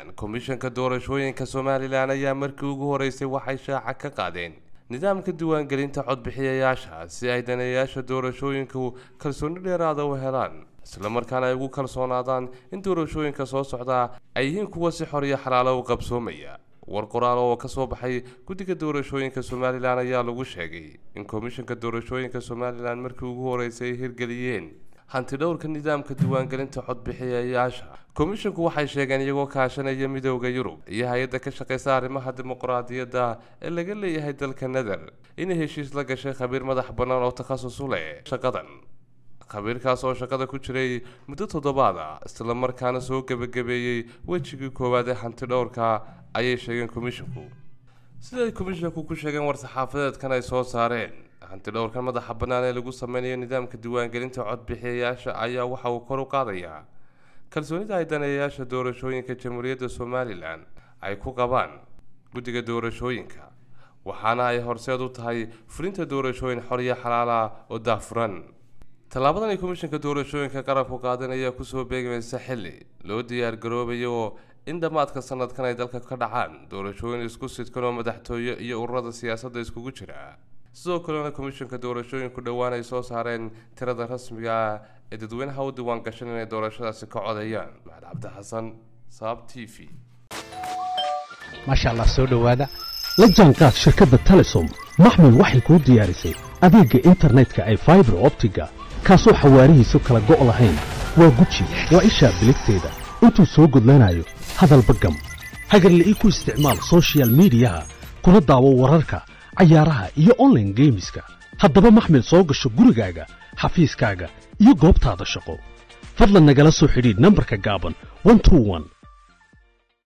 komishanka doorashooyinka somalilan ayaa markii ugu horeysay waxay shaaca ka qaadeen nidaamka diiwaangelinta codbixiyayaasha si ay daneeyayaasha doorashooyinku kalsooni dheeraada u helaan islamarkaana ay ugu kalsoonaadaan in doorashooyinka soo socdaa ay yihiin kuwa si xor iyo xalaalo u qabsoomaya war qoraal oo ka soo baxay guddiga doorashooyinka somalilan ayaa lagu sheegay in komishanka doorashooyinka somalilan markii ugu horeysay ay hirgeliyeen hanti dhowrka nidaamka diiwaangelinta codbixiyayaasha komishanku waxay sheegeen iyagoo kaashanaya midooda yurub iyo hay-adda ka shaqeysa arrimaha dimuqraadiyadda ee laga leeyahay dalka nether inay heshiis la gashay khabiir madax bannaan oo takhasus u leh shaqadan khabiirkaas oo shaqada ku jiray muddo toddobaad ah islamarkaana soo gebagabeeyey wejigii koowaad ee hanti dhowrka ayay sheegeen komishinku siday komishinku ku sheegeen war-saxaafadeedkan ay soo saareen hanti dhowrkan madaxa bannaan ee lagu sameynayo nidaamka diiwaangelinta codbixiyayaasha ayaa waxa uu kor u qaadayaa kalsoonida ay daneeyayaasha doorashooyinka jamhuuriyadda somalilan ay ku qabaan guddiga doorashooyinka waxaana ay horseed u tahay fulinta doorashooyin xor iyo xalaala oo daafuran tallaabadan ay komishanka doorashooyinka qaranku qaadan ayaa kusoo beegmaysa xilli loo diyaar garoobayo in dhammaadka sanadkan ay dalka ka dhacaan doorashooyin isku sidkan oo madaxtooye iyo ururada siyaasadda iskugu jira sidoo kalena komishanka doorashooyinku dhowaan ay soo saareen tirada rasmiga ah ee dadweynaha u diiwaan gashan inay doorashadaasi ka codeeyaan maxamed cabdi xasan saab t v maasha allah soo dhowaada la jaanqaad shirkadda telesom maxmil waxay kuu diyaarisay adeegga internetka ay faibar optiga kaasoo xawaarihiisu kala go' lahayn waa guji waa ishaa biligteeda intuu soo gudlanayo hadalba gam hagarle ii ku isticmaal sochial midiyaha kuna daawo wararka cayaaraha iyo onlaine geemiska haddaba maxmil soo gasho gurigaaga xafiiskaaga iyo goobtaada shaqo fadlan nagala soo xidhiidh nambarka gaaban